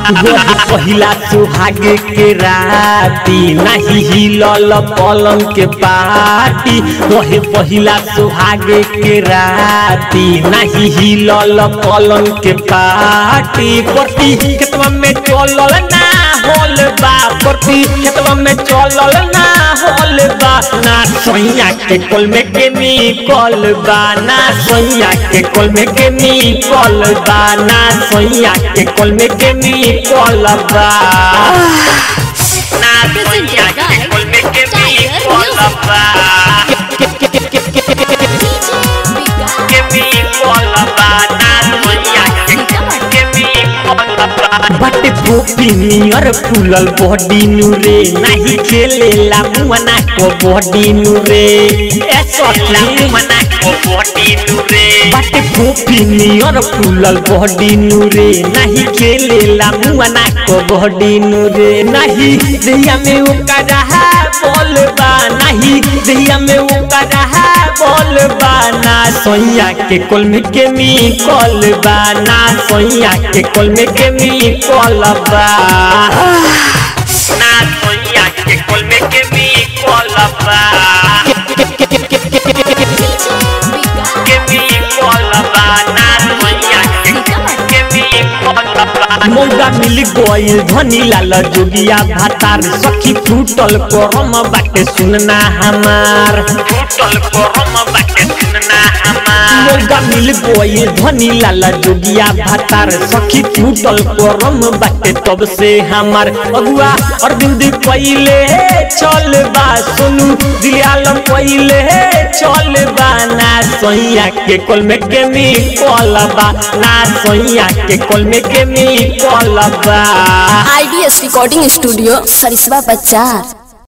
वही पहिला सुहाग के राती नहीं हिलल पलंग के पाटी वही पहिला सुहाग के राती नहीं हिलल पलंग के पाटी प्रति खेतवा में चलल ना होल बा प्रति खेतवा में चलल ना होल बा ना सोइया के कोल में के निकल बा ना सोइया के कोल में के निकल बा ना सोइया के कोल में के निकल बा ना सोइया के कोल में के निकल बा के निकल बा ना सोइया के के निकल बा बटे पोपी नियर फूलल बॉडी नुरे नहीं खेलेला मुअना को बॉडी नुरे ऐसा मुअना को बॉडी नुरे बटे पोपी नियर फूलल बॉडी नुरे नहीं खेलेला मुअना को बॉडी नुरे नहीं दिया में ओका रहा बोलबा नहीं दिया में ओका रहा बोलबा ना सोइया के कोल में के मी कॉलबा ना सोइया के कोल में के मी कॉलबा ना सोइया के कोल में के मी कॉलबा के मी कॉलबा ना सोइया के के मी कॉलबा मौका मिल गइल धनी लाल जोगिया भातार सखी फूटल करम बाटे सुनना हमार फूटल करम बाटे सुनना हमार मौका मिल गइल धनी लाल जोगिया भातार सखी फूटल करम बाटे तब से हमार अगुआ अरविंद पहिले चल बा सोनू दियालम पहिले चल बा ना सोइया के कोल में के मी कॉलबा ना सोइया के कोल में के मी कॉलबा आईडीएस रिकॉर्डिंग स्टूडियो सरिसवा बाजार